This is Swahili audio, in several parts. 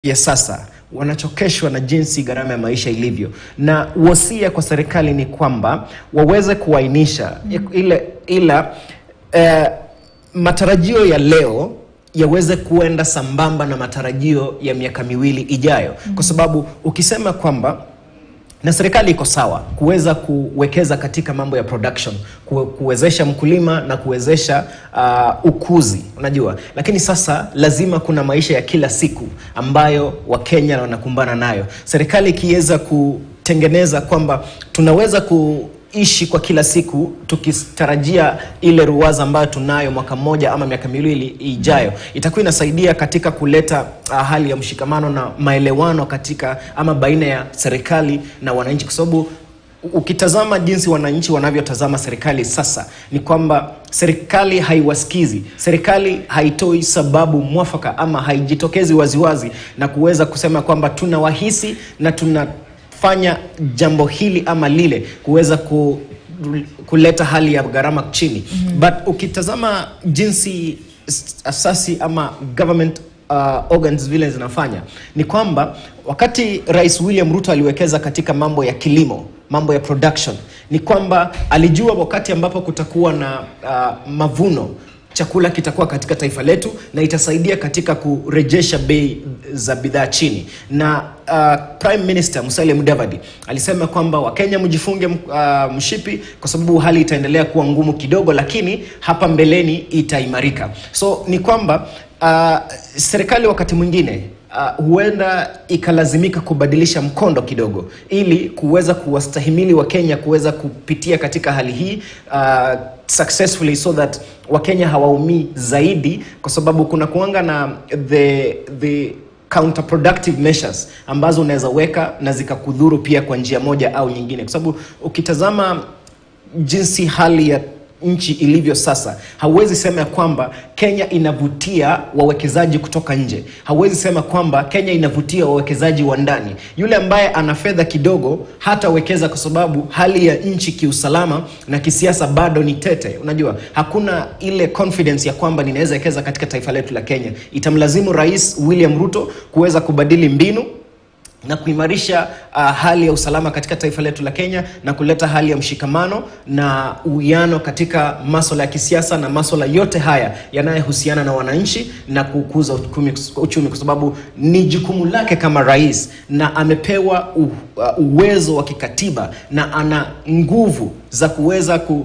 ya sasa wanachokeshwa na jinsi gharama ya maisha ilivyo, na wasia kwa serikali ni kwamba waweze kuainisha ile ila eh, matarajio ya leo yaweze kuenda sambamba na matarajio ya miaka miwili ijayo, kwa sababu ukisema kwamba na serikali iko sawa kuweza kuwekeza katika mambo ya production ku, kuwezesha mkulima na kuwezesha uh, ukuzi unajua, lakini sasa lazima kuna maisha ya kila siku ambayo Wakenya wanakumbana nayo. Serikali ikiweza kutengeneza kwamba tunaweza kuishi kwa kila siku tukitarajia ile ruwaza ambayo tunayo mwaka mmoja ama miaka miwili ijayo, itakuwa inasaidia katika kuleta uh, hali ya mshikamano na maelewano katika ama baina ya serikali na wananchi, kwa sababu ukitazama jinsi wananchi wanavyotazama serikali sasa ni kwamba serikali haiwasikizi, serikali haitoi sababu mwafaka ama haijitokezi waziwazi na kuweza kusema kwamba tunawahisi na tunafanya jambo hili ama lile kuweza ku, kuleta hali ya gharama chini mm-hmm. But ukitazama jinsi asasi ama government uh, organs vile zinafanya ni kwamba wakati Rais William Ruto aliwekeza katika mambo ya kilimo, mambo ya production, ni kwamba alijua wakati ambapo kutakuwa na uh, mavuno chakula kitakuwa katika taifa letu na itasaidia katika kurejesha bei za bidhaa chini. Na uh, Prime Minister Musalia Mudavadi alisema kwamba Wakenya mjifunge uh, mshipi kwa sababu hali itaendelea kuwa ngumu kidogo, lakini hapa mbeleni itaimarika. So ni kwamba uh, serikali wakati mwingine Uh, huenda ikalazimika kubadilisha mkondo kidogo ili kuweza kuwastahimili Wakenya kuweza kupitia katika hali hii uh, successfully so that Wakenya hawaumii zaidi, kwa sababu kuna kuanga na the, the counterproductive measures ambazo unaweza weka na zikakudhuru pia kwa njia moja au nyingine, kwa sababu ukitazama jinsi hali ya nchi ilivyo sasa, hauwezi sema ya kwamba Kenya inavutia wawekezaji kutoka nje. Hauwezi sema kwamba Kenya inavutia wawekezaji wa ndani. Yule ambaye ana fedha kidogo hatawekeza kwa sababu hali ya nchi kiusalama na kisiasa bado ni tete. Unajua, hakuna ile confidence ya kwamba ninaweza wekeza katika taifa letu la Kenya. Itamlazimu Rais William Ruto kuweza kubadili mbinu na kuimarisha uh, hali ya usalama katika taifa letu la Kenya na kuleta hali ya mshikamano na uwiano katika masuala ya kisiasa na masuala yote haya yanayohusiana na wananchi na kukuza uchumi, uchumi kwa sababu ni jukumu lake kama rais na amepewa u, uh, uwezo wa kikatiba na ana nguvu za kuweza ku,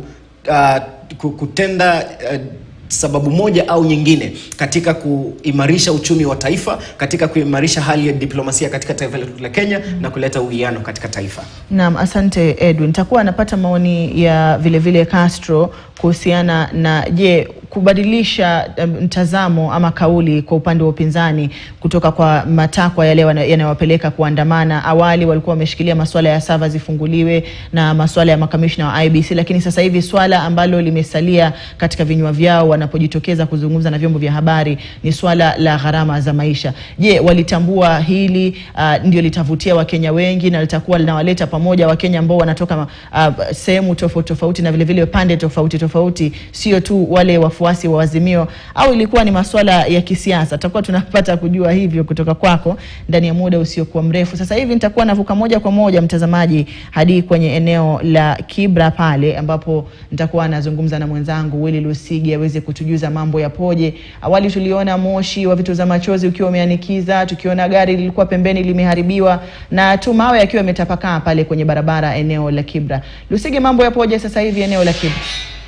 uh, kutenda uh, sababu moja au nyingine katika kuimarisha uchumi wa taifa, katika kuimarisha hali ya diplomasia katika taifa letu la Kenya mm. na kuleta uwiano katika taifa. Naam, asante Edwin. Nitakuwa anapata maoni ya vile vile Castro kuhusiana na je, kubadilisha mtazamo um, ama kauli kwa upande wa upinzani kutoka kwa matakwa yale yanayowapeleka kuandamana. Awali walikuwa wameshikilia masuala ya sava zifunguliwe na masuala ya makamishna wa IBC, lakini sasa hivi swala ambalo limesalia katika vinywa vyao wanapojitokeza kuzungumza na vyombo vya habari ni swala la gharama za maisha. Je, walitambua hili uh, ndio litavutia Wakenya wengi na litakuwa linawaleta pamoja Wakenya ambao wanatoka uh, sehemu tofauti tofauti na vile vile pande tofauti tofauti, sio tu wale wafuasi wa Azimio, au ilikuwa ni masuala ya kisiasa? Tutakuwa tunapata kujua hivyo kutoka kwako ndani ya muda usiokuwa mrefu. Sasa hivi nitakuwa navuka moja kwa moja mtazamaji hadi kwenye eneo la Kibra pale ambapo nitakuwa nazungumza na mwenzangu Willy Lusigi aweze kutujuza mambo yapoje. Awali tuliona moshi wa vitoza machozi ukiwa umeanikiza, tukiona gari lilikuwa pembeni limeharibiwa na tu mawe yakiwa yametapakaa pale kwenye barabara eneo la Kibra. Lusigi, mambo yapoje sasa hivi eneo la Kibra?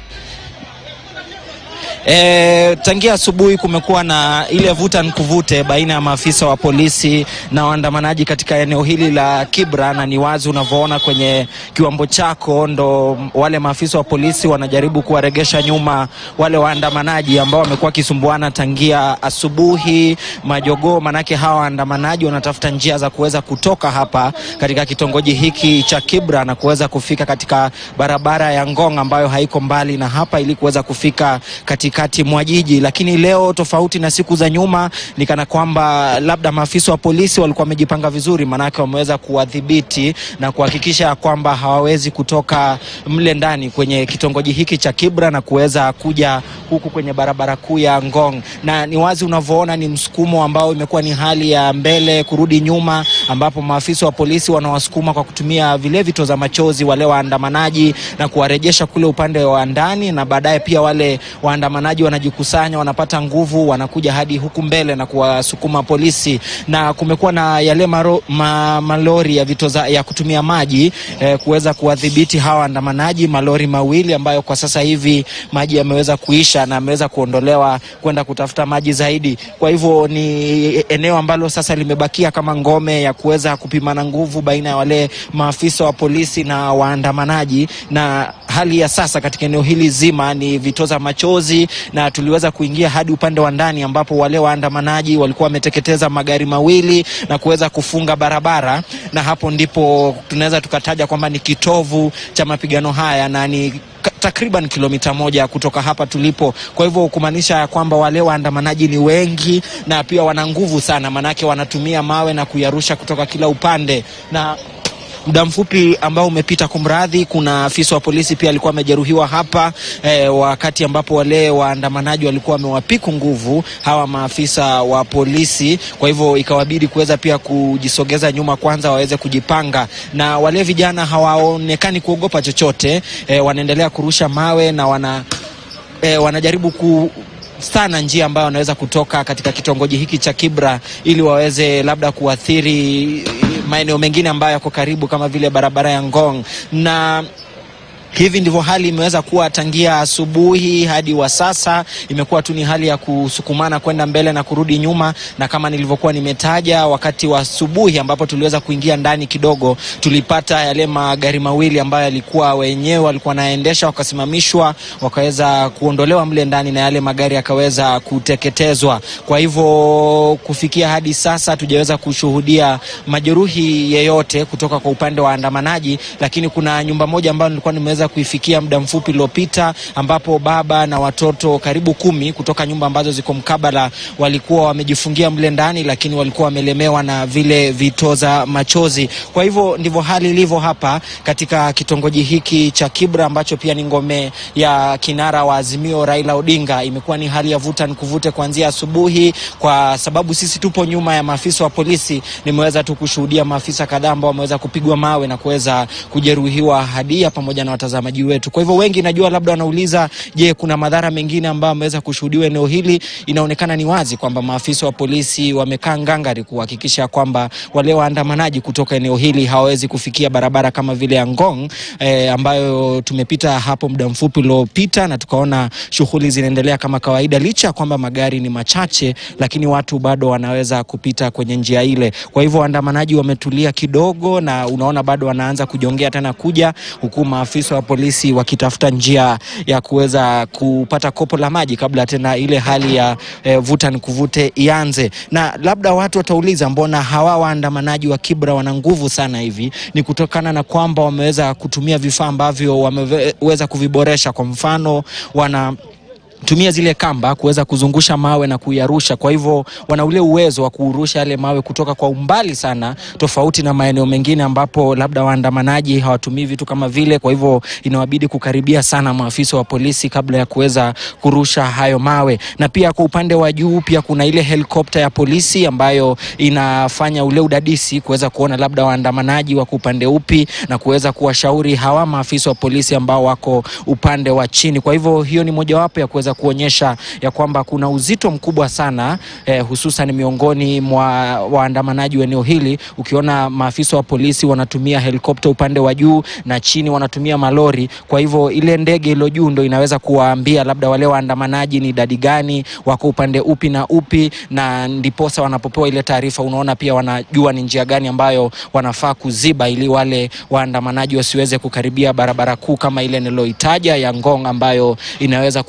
E, tangia asubuhi kumekuwa na ile vuta nikuvute baina ya maafisa wa polisi na waandamanaji katika eneo hili la Kibra, na ni wazi unavyoona kwenye kiwambo chako, ndo wale maafisa wa polisi wanajaribu kuwaregesha nyuma wale waandamanaji ambao wamekuwa wakisumbuana tangia asubuhi majogoo. Manake hawa waandamanaji wanatafuta njia za kuweza kutoka hapa katika kitongoji hiki cha Kibra na kuweza kufika katika barabara ya Ngong ambayo haiko mbali na hapa ili kuweza kufika katika katikati mwa jiji, lakini leo tofauti na siku za nyuma ni kana kwamba labda maafisa wa polisi walikuwa wamejipanga vizuri, maanake wameweza kuwadhibiti na kuhakikisha kwamba hawawezi kutoka mle ndani kwenye kitongoji hiki cha Kibra na kuweza kuja huku kwenye barabara kuu ya Ngong, na ni wazi unavyoona ni msukumo ambao imekuwa ni hali ya mbele kurudi nyuma, ambapo maafisa wa polisi wanawasukuma kwa kutumia vile vitoza machozi wale waandamanaji na kuwarejesha kule upande wa ndani, na baadaye pia wale waandamanaji wanajikusanya, wanapata nguvu, wanakuja hadi huku mbele na kuwasukuma polisi, na kumekuwa na yale maro, ma, malori ya vitoza ya kutumia maji eh, kuweza kuwadhibiti hawa waandamanaji, malori mawili ambayo kwa sasa hivi maji yameweza kuisha na ameweza kuondolewa kwenda kutafuta maji zaidi. Kwa hivyo ni eneo ambalo sasa limebakia kama ngome ya kuweza kupimana nguvu baina ya wale maafisa wa polisi na waandamanaji, na hali ya sasa katika eneo hili zima ni vitoza machozi, na tuliweza kuingia hadi upande wa ndani ambapo wale waandamanaji walikuwa wameteketeza magari mawili na kuweza kufunga barabara, na hapo ndipo tunaweza tukataja kwamba ni kitovu cha mapigano haya na ni takriban kilomita moja kutoka hapa tulipo. Kwa hivyo kumaanisha ya kwamba wale waandamanaji ni wengi na pia wana nguvu sana, maanake wanatumia mawe na kuyarusha kutoka kila upande na muda mfupi ambao umepita, kumradhi, kuna afisa wa polisi pia alikuwa amejeruhiwa hapa eh, wakati ambapo wale waandamanaji walikuwa wamewapiku nguvu hawa maafisa wa polisi. Kwa hivyo ikawabidi kuweza pia kujisogeza nyuma kwanza waweze kujipanga, na wale vijana hawaonekani kuogopa chochote eh, wanaendelea kurusha mawe na wana eh, wanajaribu ku sana njia ambayo wanaweza kutoka katika kitongoji hiki cha Kibra ili waweze labda kuathiri maeneo mengine ambayo yako karibu kama vile barabara ya Ngong na hivi ndivyo hali imeweza kuwa tangia asubuhi hadi wa sasa. Imekuwa tu ni hali ya kusukumana kwenda mbele na kurudi nyuma, na kama nilivyokuwa nimetaja wakati wa asubuhi, ambapo tuliweza kuingia ndani kidogo, tulipata yale magari mawili ambayo yalikuwa wenyewe walikuwa wanaendesha, wakasimamishwa, wakaweza kuondolewa mle ndani na yale magari yakaweza kuteketezwa. Kwa hivyo kufikia hadi sasa hatujaweza kushuhudia majeruhi yeyote kutoka kwa upande wa waandamanaji, lakini kuna nyumba moja ambayo nilikuwa nimeweza kuifikia muda mfupi uliopita ambapo baba na watoto karibu kumi kutoka nyumba ambazo ziko mkabala walikuwa wamejifungia mle ndani, lakini walikuwa wamelemewa na vile vitoza machozi. Kwa hivyo ndivyo hali ilivyo hapa katika kitongoji hiki cha Kibra ambacho pia ni ngome ya kinara wa Azimio Raila Odinga. Imekuwa ni hali ya vuta nikuvute kuanzia asubuhi, kwa sababu sisi tupo nyuma ya maafisa wa polisi. Nimeweza tu kushuhudia maafisa kadhaa ambao wameweza kupigwa mawe na kuweza kujeruhiwa hadia pamoja na watazamaji wetu. Kwa hivyo wengi najua labda wanauliza, je, kuna madhara mengine ambayo ameweza kushuhudiwa eneo hili? Inaonekana ni wazi kwamba maafisa wa polisi wamekaa ngangari kuhakikisha kwamba wale waandamanaji kutoka eneo hili hawawezi kufikia barabara kama vile ya Ngong eh, ambayo tumepita hapo muda mfupi uliopita na tukaona shughuli zinaendelea kama kawaida, licha ya kwamba magari ni machache, lakini watu bado wanaweza kupita kwenye njia ile. Kwa hivyo waandamanaji wametulia kidogo, na unaona bado wanaanza kujongea tena kuja huku maafisa wa polisi wakitafuta njia ya kuweza kupata kopo la maji kabla tena ile hali ya eh, vuta ni kuvute ianze. Na labda watu watauliza, mbona hawa waandamanaji wa Kibra wana nguvu sana hivi? Ni kutokana na kwamba wameweza kutumia vifaa ambavyo wameweza kuviboresha. Kwa mfano wana tumia zile kamba kuweza kuzungusha mawe na kuyarusha. Kwa hivyo wana ule uwezo wa kurusha yale mawe kutoka kwa umbali sana, tofauti na maeneo mengine ambapo labda waandamanaji hawatumii vitu kama vile. Kwa hivyo inawabidi kukaribia sana maafisa wa polisi kabla ya kuweza kurusha hayo mawe. Na pia kwa upande wa juu pia kuna ile helikopta ya polisi ambayo inafanya ule udadisi kuweza kuona labda waandamanaji wako upande upi na kuweza kuwashauri hawa maafisa wa polisi ambao wako upande wa chini. Kwa hivyo hiyo ni mojawapo ya kuweza kuonyesha ya kwamba kuna uzito mkubwa sana eh, hususan miongoni mwa waandamanaji wa eneo hili. Ukiona maafisa wa polisi wanatumia helikopta upande wa juu na chini wanatumia malori. Kwa hivyo ile ndege ilo juu ndo inaweza kuwaambia labda wale waandamanaji ni idadi gani, wako upande upi na upi, na ndiposa wanapopewa ile taarifa, unaona pia wanajua ni njia gani ambayo wanafaa kuziba ili wale waandamanaji wasiweze kukaribia barabara kuu kama ile niloitaja ya Ngong ambayo inaweza kuwapa nafasi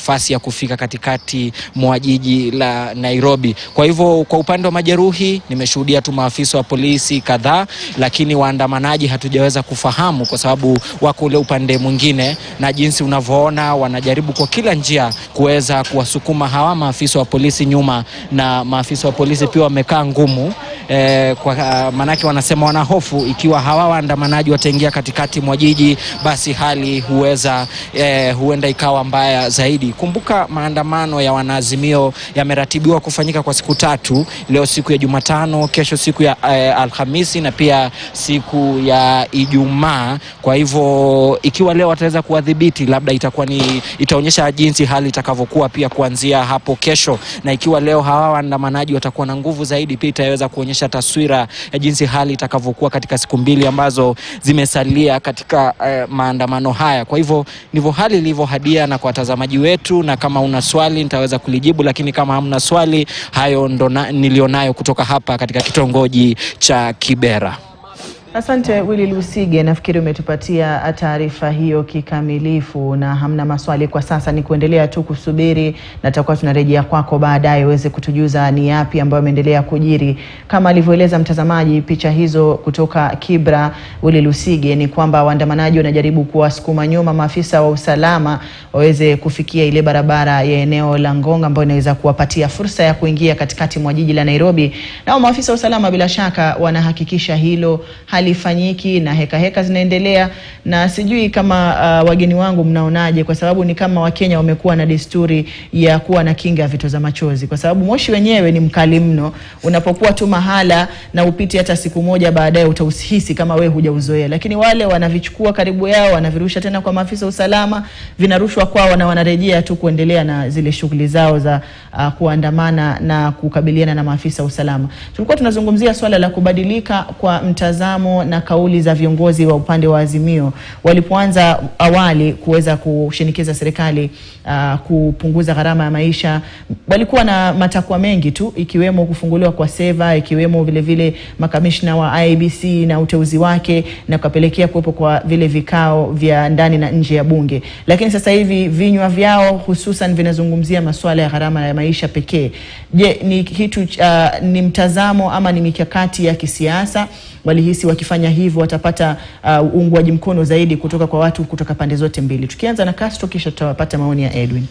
nafasi ya kufika katikati mwa jiji la Nairobi. Kwa hivyo kwa upande wa majeruhi nimeshuhudia tu maafisa wa polisi kadhaa, lakini waandamanaji hatujaweza kufahamu kwa sababu wako ule upande mwingine, na jinsi unavyoona wanajaribu kwa kila njia kuweza kuwasukuma hawa maafisa wa polisi nyuma, na maafisa wa polisi pia wamekaa ngumu eh, kwa maanake wanasema wana hofu ikiwa hawa waandamanaji wataingia katikati mwa jiji, basi hali huweza eh, huenda ikawa mbaya zaidi. Kumbuka maandamano ya wanaazimio yameratibiwa kufanyika kwa siku tatu, leo siku ya Jumatano, kesho siku ya eh, Alhamisi na pia siku ya Ijumaa. Kwa hivyo ikiwa leo wataweza kuwadhibiti, labda itakuwa ni itaonyesha jinsi hali itakavyokuwa pia kuanzia hapo kesho, na ikiwa leo hawa waandamanaji watakuwa na nguvu zaidi, pia itaweza kuonyesha taswira ya jinsi hali itakavyokuwa katika siku mbili ambazo zimesalia katika eh, maandamano haya. Kwa hivyo ndivyo hali ilivyohadia, na kwa watazamaji wetu, na kama una swali nitaweza kulijibu, lakini kama hamna swali, hayo ndo na- nilionayo kutoka hapa katika kitongoji cha Kibera. Asante Willy Lusige, nafikiri umetupatia taarifa hiyo kikamilifu na hamna maswali kwa sasa, ni kuendelea tu kusubiri na tutakuwa tunarejea kwako baadaye uweze kutujuza ni yapi ambayo ameendelea kujiri. Kama alivyoeleza mtazamaji, picha hizo kutoka Kibra, Willy Lusige, ni kwamba waandamanaji wanajaribu kuwasukuma nyuma maafisa wa usalama waweze kufikia ile barabara ya eneo la Ngong ambayo inaweza kuwapatia fursa ya kuingia katikati mwa jiji la Nairobi. Nao maafisa wa usalama bila shaka wanahakikisha hilo halifanyiki na heka heka zinaendelea, na sijui kama uh, wageni wangu mnaonaje, kwa sababu ni kama Wakenya wamekuwa na desturi ya kuwa na kinga ya vitoza machozi, kwa sababu moshi wenyewe ni mkali mno. Unapokuwa tu mahala na upite hata siku moja baadaye, utauhisi kama we hujauzoea, lakini wale wanavichukua karibu yao, wanavirusha tena kwa maafisa wa usalama, vinarushwa kwao na wanarejea tu kuendelea na zile shughuli zao za uh, kuandamana na kukabiliana na maafisa wa usalama. Tulikuwa tunazungumzia swala la kubadilika kwa mtazamo na kauli za viongozi wa upande wa Azimio walipoanza awali kuweza kushinikiza serikali uh, kupunguza gharama ya maisha. Walikuwa na matakwa mengi tu, ikiwemo kufunguliwa kwa seva, ikiwemo vile vile makamishna wa IEBC na uteuzi wake, na kupelekea kuwepo kwa vile vikao vya ndani na nje ya bunge. Lakini sasa hivi vinywa vyao hususan vinazungumzia masuala ya gharama ya maisha pekee. Je, ni kitu uh, ni mtazamo ama ni mikakati ya kisiasa? Walihisi wakifanya hivyo watapata uh, uungwaji mkono zaidi kutoka kwa watu kutoka pande zote mbili. Tukianza na Castro, kisha tutapata maoni ya Edwin.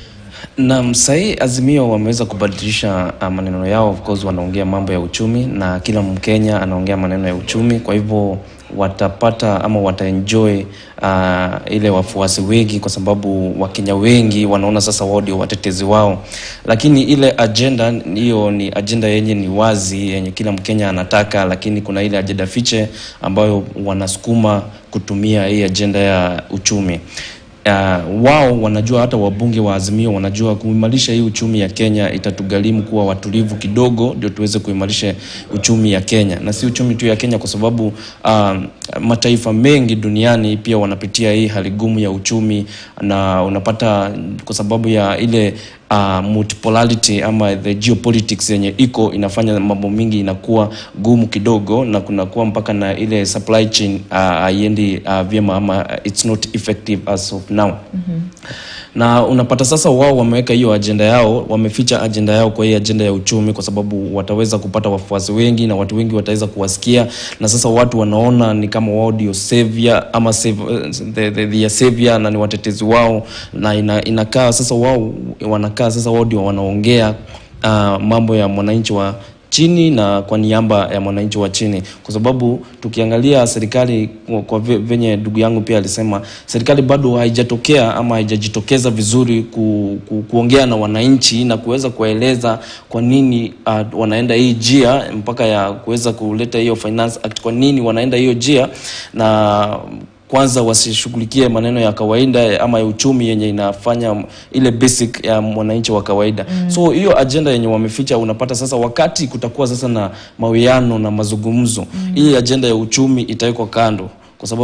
Naam, sahii Azimio wameweza kubadilisha uh, maneno yao. Of course wanaongea mambo ya uchumi na kila Mkenya anaongea maneno ya uchumi, kwa hivyo watapata ama wataenjoy uh, ile wafuasi wengi, kwa sababu Wakenya wengi wanaona sasa wao ndio watetezi wao, lakini ile agenda hiyo ni agenda yenye ni wazi, yenye kila Mkenya anataka, lakini kuna ile agenda fiche ambayo wanasukuma kutumia hii agenda ya uchumi. Uh, wao wanajua, hata wabunge wa Azimio wanajua kuimarisha hii uchumi ya Kenya itatugharimu kuwa watulivu kidogo, ndio tuweze kuimarisha uchumi ya Kenya, na si uchumi tu ya Kenya, kwa sababu uh, mataifa mengi duniani pia wanapitia hii hali gumu ya uchumi, na unapata kwa sababu ya ile uh, multipolarity ama the geopolitics yenye iko inafanya mambo mingi inakuwa gumu kidogo, na kunakuwa mpaka na ile supply chain haiendi uh, uh, vyema ama it's not effective as of now mm-hmm. Na unapata sasa wao wameweka hiyo ajenda yao, wameficha ajenda yao kwa hii ajenda ya uchumi, kwa sababu wataweza kupata wafuasi wengi na watu wengi wataweza kuwasikia, na sasa watu wanaona ni kama wao ndio savior ama save, the, the, the savior na ni watetezi wao, na ina, inakaa sasa wao wanakaa sasa wao ndio wanaongea uh, mambo ya mwananchi wa chini na kwa niaba ya mwananchi wa chini, kwa sababu tukiangalia serikali kwa venye ndugu yangu pia alisema, serikali bado haijatokea ama haijajitokeza vizuri ku, ku, kuongea na wananchi na kuweza kuwaeleza kwa nini uh, wanaenda hii njia mpaka ya kuweza kuleta hiyo finance act, kwa nini wanaenda hiyo njia na kwanza wasishughulikie maneno ya kawaida ama ya uchumi yenye inafanya ile basic ya mwananchi wa kawaida mm. So hiyo agenda yenye wameficha, unapata sasa wakati kutakuwa sasa na mawiano na mazungumzo mm. Hii agenda ya uchumi itawekwa kando kwa sababu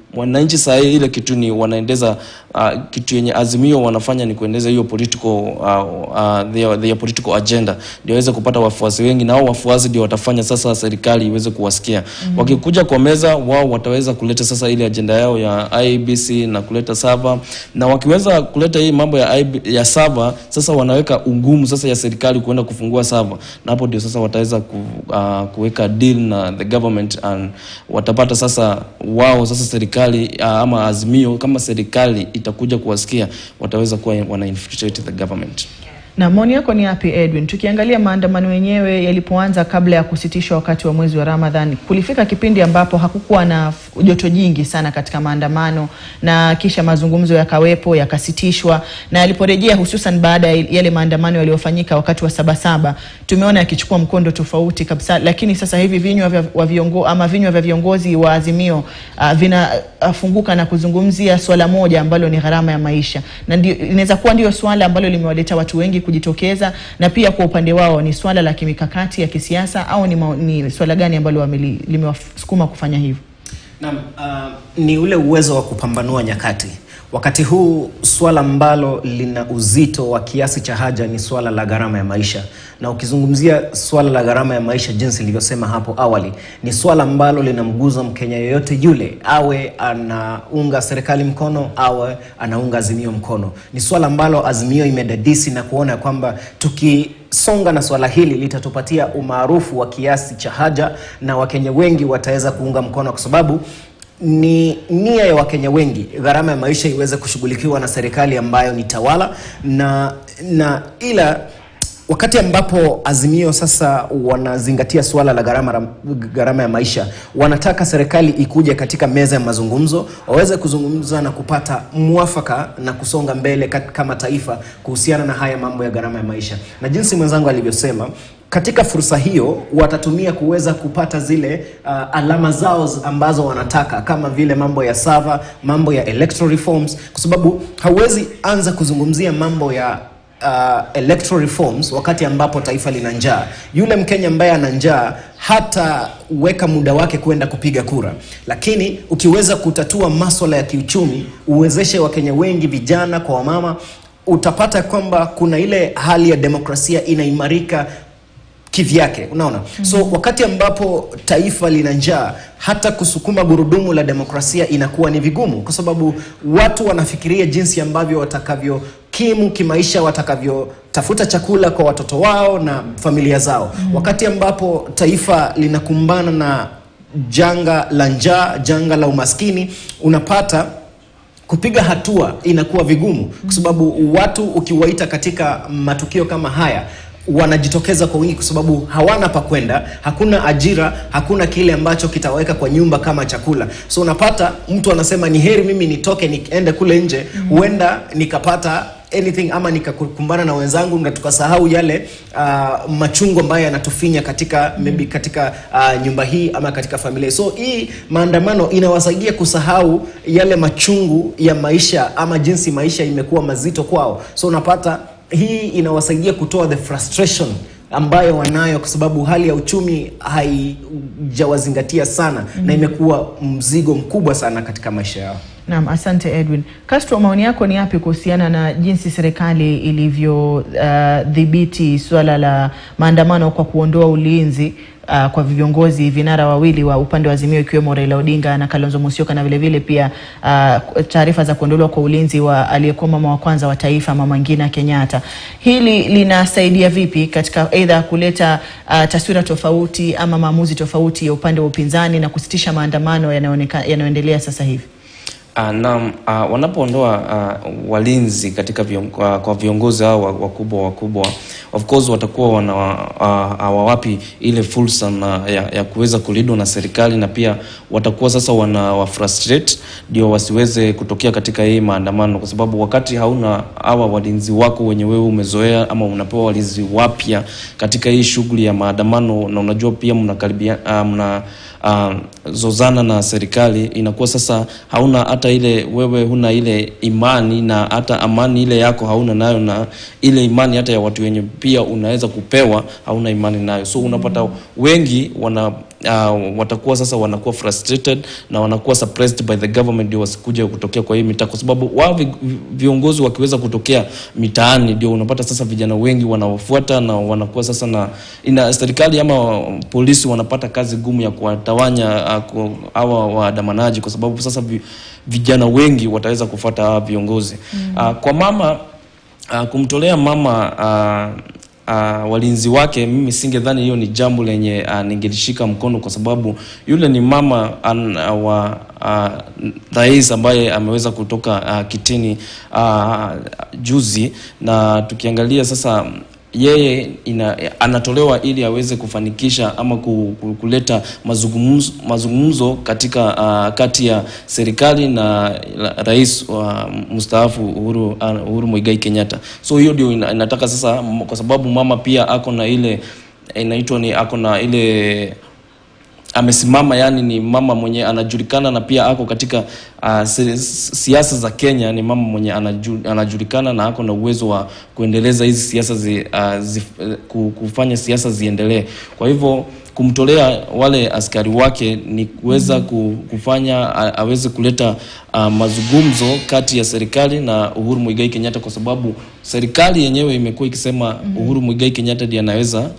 wananchi saa hii ile kitu ni wanaendeza uh, kitu yenye azimio wanafanya ni kuendeza hiyo political uh, uh, their, their political agenda ndio waweze kupata wafuasi wengi na hao wafuasi ndio watafanya sasa serikali iweze kuwasikia mm-hmm. wakikuja kwa meza wao wataweza kuleta sasa ile agenda yao ya IBC na kuleta sava na wakiweza kuleta hii mambo ya, IB, ya sava sasa wanaweka ugumu sasa ya serikali kuenda kufungua sava na hapo ndio sasa wataweza ku, uh, kuweka deal na the government and watapata sasa wao sasa serikali uh, ama azimio kama serikali itakuja kuwasikia wataweza kuwa wana infiltrate the government Na maoni yako ni yapi Edwin? Tukiangalia maandamano yenyewe yalipoanza kabla ya kusitishwa wakati wa mwezi wa Ramadhan, kulifika kipindi ambapo hakukuwa na f- joto jingi sana katika maandamano, na kisha mazungumzo yakawepo yakasitishwa, na yaliporejea hususan baada ya yale maandamano yaliyofanyika wakati wa Sabasaba, tumeona yakichukua mkondo tofauti kabisa. Lakini sasa hivi vinywa vya wa viongo, ama vinywa vya viongozi wa Azimio uh, vinafunguka na kuzungumzia swala moja ambalo ni gharama ya maisha, na ndio inaweza kuwa ndio swala ambalo limewaleta watu wengi kujitokeza, na pia kwa upande wao ni swala la kimikakati ya kisiasa au ni, mao- ni swala gani ambalo wameli- limewasukuma kufanya hivyo? Naam, uh, ni ule uwezo wa kupambanua nyakati. Wakati huu swala ambalo lina uzito wa kiasi cha haja ni swala la gharama ya maisha, na ukizungumzia swala la gharama ya maisha, jinsi nilivyosema hapo awali, ni swala ambalo linamguza Mkenya yoyote yule, awe anaunga serikali mkono, awe anaunga Azimio mkono. Ni swala ambalo Azimio imedadisi na kuona kwamba tuki songa na swala hili litatupatia umaarufu wa kiasi cha haja na Wakenya wengi wataweza kuunga mkono kwa sababu ni nia ya Wakenya wengi gharama ya maisha iweze kushughulikiwa na serikali ambayo ni tawala na, na ila wakati ambapo Azimio sasa wanazingatia suala la gharama ra- gharama ya maisha, wanataka serikali ikuje katika meza ya mazungumzo, waweze kuzungumza na kupata mwafaka na kusonga mbele kat- kama taifa kuhusiana na haya mambo ya gharama ya maisha, na jinsi mwenzangu alivyosema katika fursa hiyo watatumia kuweza kupata zile uh, alama zao z- ambazo wanataka kama vile mambo ya sava, mambo ya electoral reforms, kwa sababu hauwezi anza kuzungumzia mambo ya uh, electoral reforms wakati ambapo taifa lina njaa. Yule Mkenya ambaye ana njaa hataweka muda wake kwenda kupiga kura, lakini ukiweza kutatua maswala ya kiuchumi, uwezeshe Wakenya wengi, vijana kwa wamama, utapata kwamba kuna ile hali ya demokrasia inaimarika kivyake unaona mm-hmm. so wakati ambapo taifa lina njaa hata kusukuma gurudumu la demokrasia inakuwa ni vigumu kwa sababu watu wanafikiria jinsi ambavyo watakavyokimu kimaisha watakavyotafuta chakula kwa watoto wao na familia zao mm-hmm. wakati ambapo taifa linakumbana na janga la njaa janga la umaskini unapata kupiga hatua inakuwa vigumu kwa sababu watu ukiwaita katika matukio kama haya wanajitokeza kwa wingi kwa sababu hawana pa kwenda, hakuna ajira, hakuna kile ambacho kitaweka kwa nyumba kama chakula. So unapata mtu anasema ni heri mimi nitoke niende kule nje, huenda nikapata anything ama nikakumbana na wenzangu na tukasahau yale uh, machungu ambayo yanatufinya katika maybe katika uh, nyumba hii ama katika familia. So hii maandamano inawasaidia kusahau yale machungu ya maisha ama jinsi maisha imekuwa mazito kwao. So unapata hii inawasaidia kutoa the frustration ambayo wanayo kwa sababu hali ya uchumi haijawazingatia sana mm. na imekuwa mzigo mkubwa sana katika maisha yao. Naam, asante Edwin. Castro, maoni yako ni yapi kuhusiana na jinsi serikali ilivyodhibiti uh, suala la maandamano kwa kuondoa ulinzi uh, kwa viongozi vinara wawili wa upande wa Azimio ikiwemo Raila Odinga na Kalonzo Musyoka na vilevile pia uh, taarifa za kuondolewa kwa ulinzi wa aliyekuwa mama wa kwanza wa taifa Mama Ngina Kenyatta. Hili linasaidia vipi katika aidha kuleta uh, taswira tofauti ama maamuzi tofauti ya upande wa upinzani na kusitisha maandamano yanayooneka- yanayoendelea sasa hivi? Uh, na uh, wanapoondoa uh, walinzi katika vion, uh, kwa viongozi hao wa- wakubwa wakubwa of course watakuwa wana uh, hawawapi ile fursa na ya, ya kuweza kulindwa na serikali na pia watakuwa sasa wana wa frustrate ndio wasiweze kutokea katika hii maandamano, kwa sababu wakati hauna hawa walinzi wako wenye wewe umezoea ama unapewa walinzi wapya katika hii shughuli ya maandamano, na unajua pia mnakaribia uh, mna uh, zozana na serikali, inakuwa sasa hauna hata ile, wewe huna ile imani na hata amani ile yako hauna nayo, na ile imani hata ya watu wenye pia unaweza kupewa hauna imani nayo, so unapata wengi wana uh, watakuwa sasa wanakuwa frustrated na wanakuwa suppressed by the government ndio wasikuja kutokea kwa hii mitaa, kwa sababu wao vi- vi- viongozi wakiweza kutokea mitaani ndio unapata sasa vijana wengi wanaofuata na wanakuwa sasa na ina serikali ama polisi wanapata kazi gumu ya kuwatawanya uh, ku- hawa waandamanaji kwa sababu sasa vi, vijana wengi wataweza kufuata hawa viongozi mm. uh, kwa mama uh, kumtolea mama uh, uh, walinzi wake, mimi singedhani hiyo ni jambo lenye uh, ningelishika mkono kwa sababu yule ni mama an, uh, wa uh, rais ambaye ameweza kutoka uh, kitini uh, juzi, na tukiangalia sasa yeye ina, anatolewa ili aweze kufanikisha ama ku, ku, kuleta mazungumzo, mazungumzo katika uh, kati ya serikali na la, rais wa mstaafu Uhuru, uh, Uhuru Muigai Kenyatta. So hiyo ndio ina, inataka sasa, m- kwa sababu mama pia ako na ile inaitwa ni ako na ile amesimama yani ni mama mwenye anajulikana na pia ako katika uh, si- siasa za Kenya. Ni mama mwenye anaju, anajulikana na ako na uwezo wa kuendeleza hizi siasa zi, uh, zi, ku- kufanya siasa ziendelee. Kwa hivyo kumtolea wale askari wake ni kuweza ku- kufanya a, aweze kuleta uh, mazungumzo kati ya serikali na Uhuru Muigai Kenyatta, kwa sababu serikali yenyewe imekuwa ikisema Uhuru Muigai Kenyatta ndiye anaweza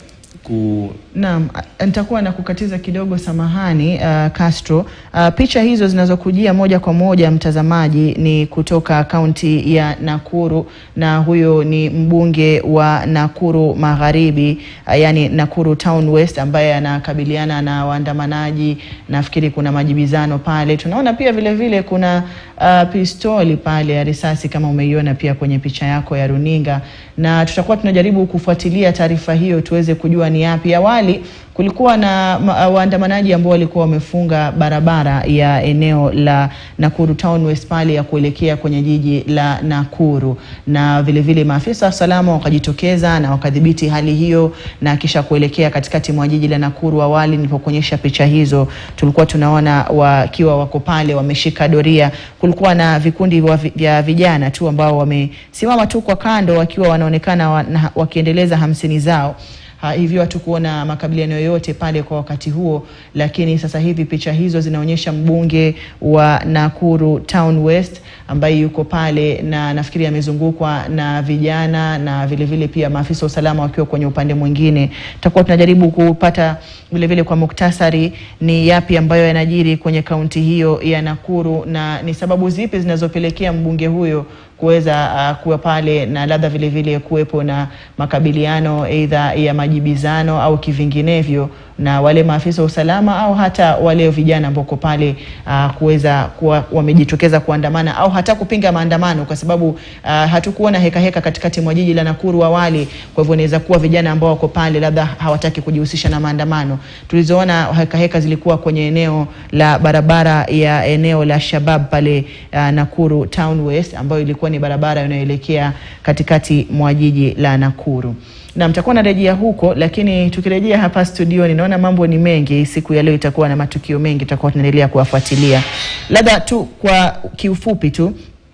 ku Naam, a- nitakuwa na kukatiza kidogo, samahani uh, Castro. Uh, picha hizo zinazokujia moja kwa moja mtazamaji ni kutoka kaunti ya Nakuru, na huyo ni mbunge wa Nakuru Magharibi, uh, yani Nakuru Town West, ambaye anakabiliana na waandamanaji. Nafikiri kuna majibizano pale. Tunaona pia vile vile kuna uh, pistoli pale ya risasi kama umeiona pia kwenye picha yako ya runinga, na tutakuwa tunajaribu kufuatilia taarifa hiyo tuweze kujua ni yapi. Awali kulikuwa na ma- waandamanaji ambao walikuwa wamefunga barabara ya eneo la Nakuru Town West pale ya kuelekea kwenye jiji la Nakuru, na vile vile maafisa wa usalama wakajitokeza na wakadhibiti hali hiyo na kisha kuelekea katikati mwa jiji la Nakuru. Awali nilipokuonyesha picha hizo, tulikuwa tunaona wakiwa wako pale wameshika doria. Kulikuwa na vikundi wa vi- vya vijana tu ambao wamesimama tu kwa kando wakiwa wanaonekana wa, na, wakiendeleza hamsini zao. Ha, hivyo hatukuona makabiliano yoyote pale kwa wakati huo, lakini sasa hivi picha hizo zinaonyesha mbunge wa Nakuru Town West ambaye yuko pale na nafikiri amezungukwa na vijana na vile vile pia maafisa wa usalama wakiwa kwenye upande mwingine. Tutakuwa tunajaribu kupata vile vile kwa muktasari ni yapi ambayo yanajiri kwenye kaunti hiyo ya Nakuru na ni sababu zipi zinazopelekea mbunge huyo kuweza uh, kuwa pale na labda vile vile kuwepo na makabiliano aidha ya majibizano au kivinginevyo na wale maafisa wa usalama au hata wale vijana ambao wako pale uh, kuweza kuwa wamejitokeza kuandamana au hata kupinga maandamano, kwa sababu uh, hatukuona heka heka katikati mwa jiji la Nakuru awali. Kwa hivyo inaweza kuwa vijana ambao wako pale labda hawataki kujihusisha na maandamano. Tulizoona heka heka zilikuwa kwenye eneo la barabara ya eneo la Shabab pale uh, Nakuru Town West, ambayo ilikuwa ni barabara inayoelekea katikati mwa jiji la Nakuru na mtakuwa narejea huko, lakini tukirejea hapa studioni, naona mambo ni mengi. Siku ya leo itakuwa na matukio mengi, tutakuwa tunaendelea kuwafuatilia. Labda tu kwa kiufupi tu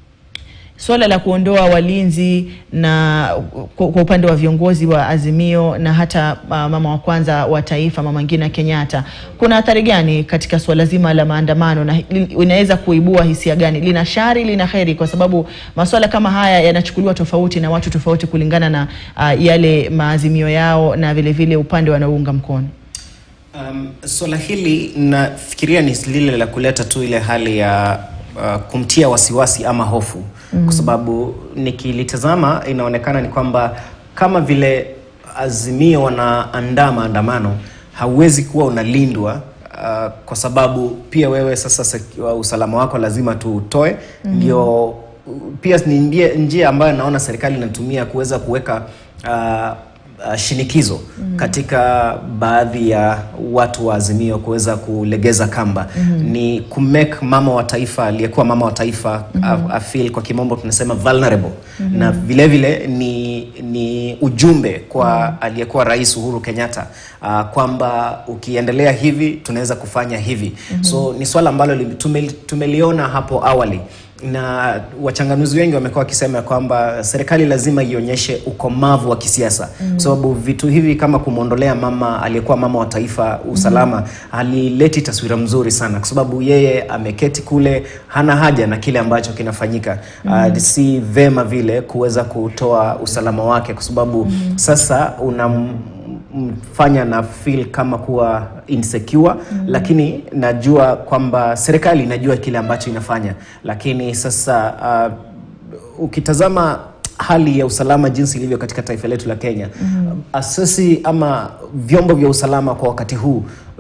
Suala la kuondoa walinzi na kwa kwa upande wa viongozi wa Azimio na hata uh, mama wa kwanza wa taifa Mama Ngina Kenyatta, kuna athari gani katika suala zima la maandamano na li- inaweza kuibua hisia gani? Lina shari, lina heri? Kwa sababu masuala kama haya yanachukuliwa tofauti na watu tofauti kulingana na uh, yale maazimio yao na vile vile upande wanaounga mkono. Um, swala hili nafikiria ni lile la kuleta tu ile hali ya uh, kumtia wasiwasi ama hofu mm. Kwa sababu nikilitazama inaonekana ni kwamba kama vile Azimio wanaandaa maandamano, hauwezi kuwa unalindwa uh, kwa sababu pia wewe sasa sek- wa- usalama wako lazima tu utoe ndio pia ni njia, njia ambayo naona serikali inatumia kuweza kuweka uh, uh, shinikizo mm. katika baadhi ya watu wa Azimio kuweza kulegeza kamba mm. ni kumake mama wa taifa aliyekuwa mama wa taifa mm. afeel kwa kimombo tunasema vulnerable mm. na vile vile ni, ni ujumbe kwa mm. aliyekuwa rais Uhuru Kenyatta uh, kwamba ukiendelea hivi tunaweza kufanya hivi mm-hmm. so ni swala ambalo li- tume, tumeliona hapo awali na wachanganuzi wengi wamekuwa wakisema kwamba serikali lazima ionyeshe ukomavu wa kisiasa mm. kwa sababu vitu hivi kama kumwondolea mama aliyekuwa mama wa taifa usalama mm. halileti taswira mzuri sana kwa sababu yeye ameketi kule hana haja na kile ambacho kinafanyika mm. uh, si vema vile kuweza kutoa usalama wake kwa sababu mm. sasa unam mfanya na feel kama kuwa insecure mm. lakini najua kwamba serikali inajua kile ambacho inafanya lakini sasa uh, ukitazama hali ya usalama jinsi ilivyo katika taifa letu la Kenya mm. asasi ama vyombo vya usalama kwa wakati huu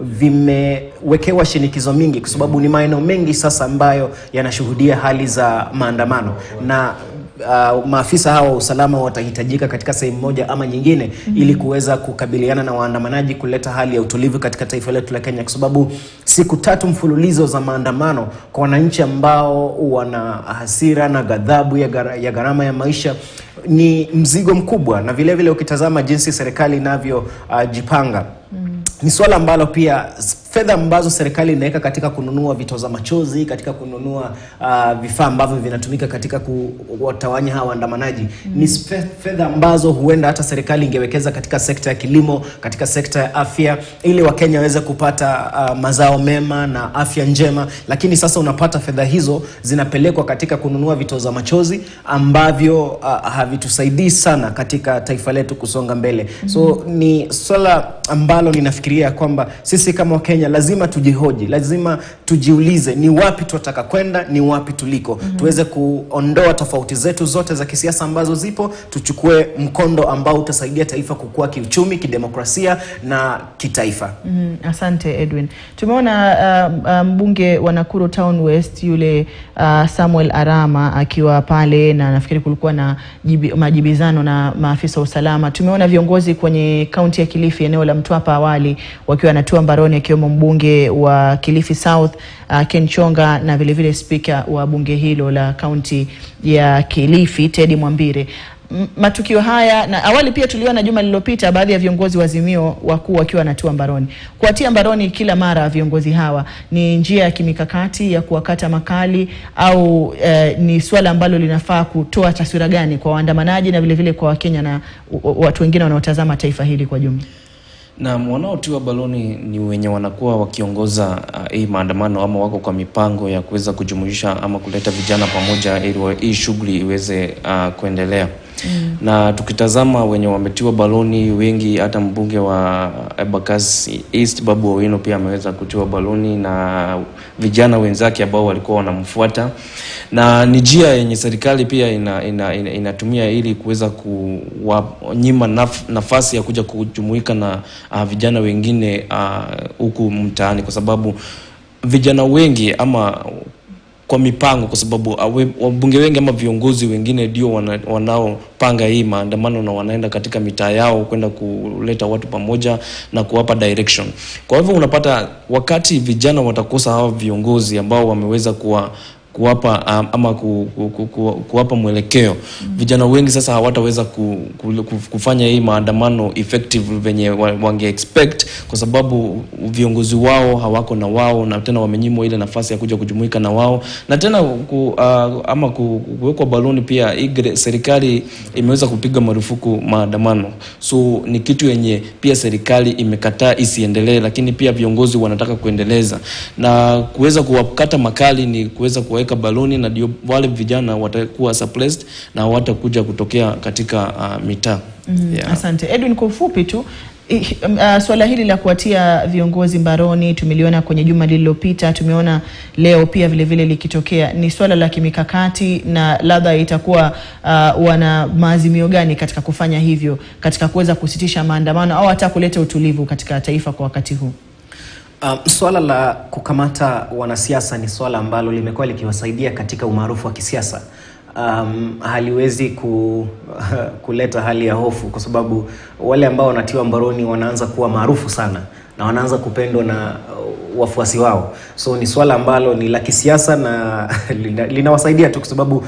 vimewekewa shinikizo mingi kwa sababu ni maeneo mengi sasa ambayo yanashuhudia hali za maandamano na uh, maafisa hawa wa usalama watahitajika katika sehemu moja ama nyingine mm-hmm. ili kuweza kukabiliana na waandamanaji kuleta hali ya utulivu katika taifa letu la Kenya kwa sababu siku tatu mfululizo za maandamano kwa wananchi ambao wana hasira na ghadhabu ya, gara, ya gharama ya maisha ni mzigo mkubwa na vilevile vile ukitazama jinsi serikali inavyojipanga uh, mm. ni swala ambalo pia fedha ambazo serikali inaweka katika kununua vitoza machozi katika kununua uh, vifaa ambavyo vinatumika katika kuwatawanya hawa waandamanaji mm. ni fe- fedha ambazo huenda hata serikali ingewekeza katika sekta ya kilimo katika sekta ya afya ili wakenya waweze kupata uh, mazao mema na afya njema lakini sasa unapata fedha hizo zinapelekwa katika kununua vitoza machozi ambavyo uh, havitusaidii sana katika taifa letu kusonga mbele mm. so ni swala ambalo ninafikiria kwamba sisi kama wakenya lazima tujihoji lazima tujiulize ni wapi tunataka kwenda ni wapi tuliko mm-hmm. tuweze kuondoa tofauti zetu zote za kisiasa ambazo zipo tuchukue mkondo ambao utasaidia taifa kukua kiuchumi kidemokrasia na kitaifa Mm, asante Edwin. Tumeona uh, uh, mbunge wa Nakuru Town West yule uh, Samuel Arama akiwa pale na nafikiri kulikuwa na jibi, majibizano na maafisa wa usalama. Tumeona viongozi kwenye kaunti ya Kilifi eneo la Mtwapa awali wakiwa wanatua mbaroni akiwemo mbunge wa Kilifi South uh, Ken Chonga na vilevile spika wa bunge hilo la kaunti ya Kilifi Teddy Mwambire. M- matukio haya na awali pia tuliona juma lililopita baadhi ya viongozi wa Azimio wakuu wakiwa wanatua mbaroni. Kuwatia mbaroni kila mara viongozi hawa ni njia ya kimikakati ya kuwakata makali au eh, ni swala ambalo linafaa kutoa taswira gani kwa waandamanaji na vilevile kwa Wakenya na u- u- watu wengine wanaotazama taifa hili kwa jumla? na wanaotiwa baloni ni wenye wanakuwa wakiongoza uh, hii maandamano ama wako kwa mipango ya kuweza kujumuisha ama kuleta vijana pamoja ili wa- hii shughuli iweze uh, kuendelea mm. na tukitazama wenye wametiwa baloni wengi hata mbunge wa Embakasi East Babu Owino pia ameweza kutiwa baloni na vijana wenzake ambao walikuwa wanamfuata na ni njia yenye serikali pia ina, ina, ina, inatumia ili kuweza kuwanyima naf, nafasi ya kuja kujumuika na uh, vijana wengine uh, huku mtaani kwa sababu vijana wengi ama kwa mipango kwa sababu awe- wabunge wengi ama viongozi wengine ndio wana, wanaopanga hii maandamano na wanaenda katika mitaa yao kwenda kuleta watu pamoja na kuwapa direction. Kwa hivyo unapata wakati vijana watakosa hawa viongozi ambao wameweza kuwa kuwapa um, ama ku, ku, ku, ku, kuwapa mwelekeo mm. vijana wengi sasa hawataweza ku, ku, ku, kufanya hii maandamano effective venye wa- wange expect kwa sababu viongozi wao hawako na wao na tena wamenyimwa ile nafasi ya kuja kujumuika na wao na tena ku, uh, ama ku, kuwekwa baloni pia hii gre- serikali imeweza kupiga marufuku maandamano so ni kitu yenye pia serikali imekataa isiendelee lakini pia viongozi wanataka kuendeleza na kuweza kuwakata makali ni kuweza kuweka baloni na ndio wale vijana watakuwa suppressed na hawatakuja kutokea katika uh, mitaa Mm, yeah. Asante Edwin, kwa ufupi tu i- uh, swala hili la kuwatia viongozi mbaroni tumeliona kwenye juma lililopita, tumeona leo pia vile vile likitokea. Ni swala la kimikakati na labda itakuwa uh, wana maazimio gani katika kufanya hivyo, katika kuweza kusitisha maandamano au hata kuleta utulivu katika taifa kwa wakati huu? Um, swala la kukamata wanasiasa ni swala ambalo limekuwa likiwasaidia katika umaarufu wa kisiasa. Um, haliwezi ku, kuleta hali ya hofu kwa sababu wale ambao wanatiwa mbaroni wanaanza kuwa maarufu sana na wanaanza kupendwa na uh, wafuasi wao, so ni swala ambalo ni la kisiasa na lina- linawasaidia tu kwa sababu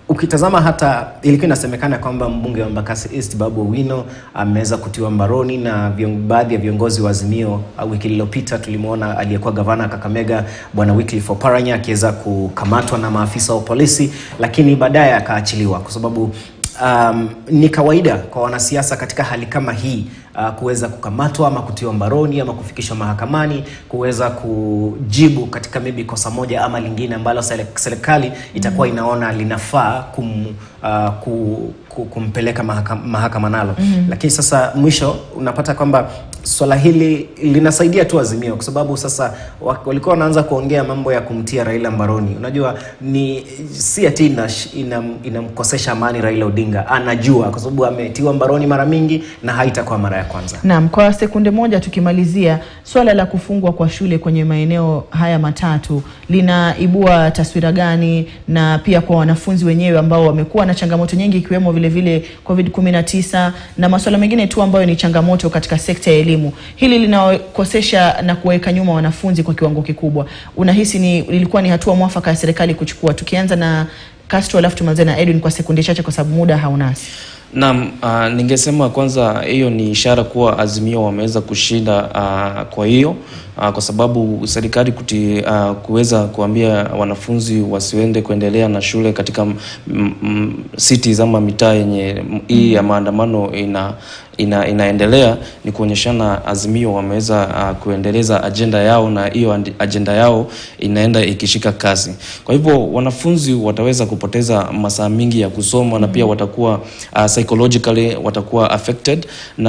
ukitazama hata ilikuwa inasemekana kwamba mbunge wa Embakasi East Babu Owino ameweza kutiwa mbaroni na vion, baadhi ya viongozi wa Azimio. Uh, Wiki iliyopita tulimwona aliyekuwa gavana Kakamega Bwana Wycliffe Oparanya akiweza kukamatwa na maafisa wa polisi, lakini baadaye akaachiliwa kwa sababu um, ni kawaida kwa wanasiasa katika hali kama hii uh, kuweza kukamatwa ama kutiwa mbaroni ama kufikishwa mahakamani kuweza kujibu katika maybe kosa moja ama lingine ambalo sele- serikali itakuwa inaona linafaa kum, uh, ku, ku, kumpeleka mahakama, mahakama nalo mm. Lakini sasa mwisho unapata kwamba swala hili linasaidia tu Azimio kwa sababu sasa wa- walikuwa wanaanza kuongea mambo ya kumtia Raila mbaroni. Unajua ni si ati inash- inam- inamkosesha amani Raila Odinga, anajua kwa sababu ametiwa mbaroni mara mingi na haitakuwa mara ya kwanza. Naam, kwa sekunde moja tukimalizia, swala la kufungwa kwa shule kwenye maeneo haya matatu linaibua taswira gani, na pia kwa wanafunzi wenyewe ambao wamekuwa na changamoto nyingi ikiwemo vile vile COVID-19 na masuala mengine tu ambayo ni changamoto katika sekta ya elimu. Hili linawakosesha na kuweka nyuma wanafunzi kwa kiwango kikubwa. Unahisi ni lilikuwa ni hatua mwafaka ya serikali kuchukua? Tukianza na Castro alafu tumalize na Edwin kwa sekunde chache kwa sababu muda haunasi. Naam, uh, ningesema kwanza hiyo ni ishara kuwa Azimio wameweza kushinda uh, kwa hiyo uh, kwa sababu serikali kuti uh, kuweza kuambia wanafunzi wasiende kuendelea na shule katika m, m, cities ama mitaa yenye m- hii ya maandamano ina ina, inaendelea ni kuonyeshana Azimio wameweza uh, kuendeleza ajenda yao na hiyo andi- ajenda yao inaenda ikishika kasi. Kwa hivyo wanafunzi wataweza kupoteza masaa mingi ya kusoma na pia watakuwa uh, psychologically watakuwa affected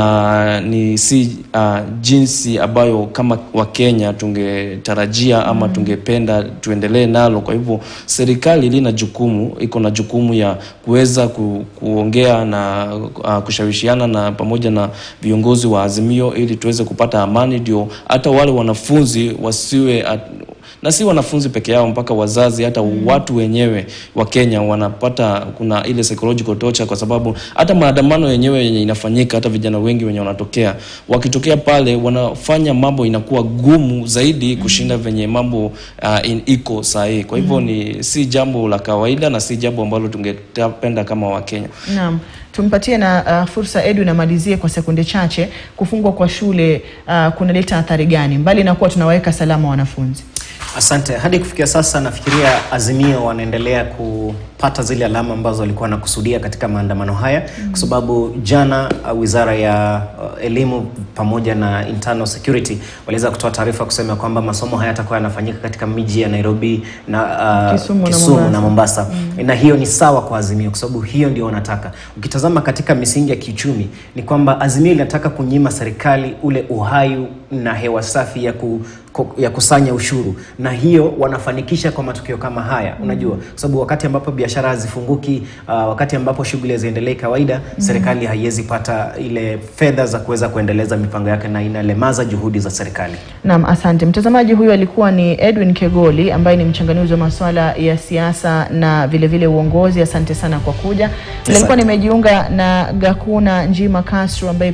na ni si uh, jinsi ambayo kama Wakenya tungetarajia ama tungependa tuendelee nalo. Kwa hivyo serikali lina jukumu, iko na jukumu ya kuweza ku, kuongea na uh, kushawishiana na pamoja na viongozi wa Azimio ili tuweze kupata amani, ndio hata wale wanafunzi wasiwe at, na si wanafunzi peke yao, mpaka wazazi, hata watu wenyewe wa Kenya wanapata, kuna ile psychological torture, kwa sababu hata maandamano yenyewe yenye inafanyika, hata vijana wengi wenye wanatokea, wakitokea pale wanafanya mambo inakuwa gumu zaidi kushinda venye mambo uh, in, iko sahihi. Kwa hivyo ni si jambo la kawaida na si jambo ambalo tungependa kama Wakenya. Naam, tumpatie na uh, fursa Edwin amalizie kwa sekunde chache. Kufungwa kwa shule uh, kunaleta athari gani mbali na kuwa tunawaweka salama wanafunzi? Asante. Hadi kufikia sasa nafikiria Azimio wanaendelea kupata zile alama ambazo walikuwa wanakusudia katika maandamano haya mm. kwa sababu jana uh, wizara ya uh, elimu pamoja na internal security waliweza kutoa taarifa kusema kwamba masomo haya yatakuwa yanafanyika katika miji ya Nairobi na uh, Kisumu na Kisumu Mombasa. na Mombasa mm. na hiyo ni sawa kwa Azimio kwa sababu hiyo ndio wanataka. Ukitazama katika misingi ya kiuchumi ni kwamba Azimio linataka kunyima serikali ule uhai na hewa safi ya ku, ku, ya kusanya ushuru na hiyo wanafanikisha kwa matukio kama haya mm. unajua kwa sababu wakati ambapo biashara hazifunguki uh, wakati ambapo shughuli haziendelei kawaida mm. serikali haiwezi pata ile fedha za kuweza kuendeleza mipango yake na inalemaza juhudi za serikali Naam, asante mtazamaji. Huyu alikuwa ni Edwin Kegoli ambaye ni mchanganuzi wa masuala ya siasa na vile vile uongozi. Asante sana kwa kuja. Nilikuwa nimejiunga na Gakuna Njima Castro ambaye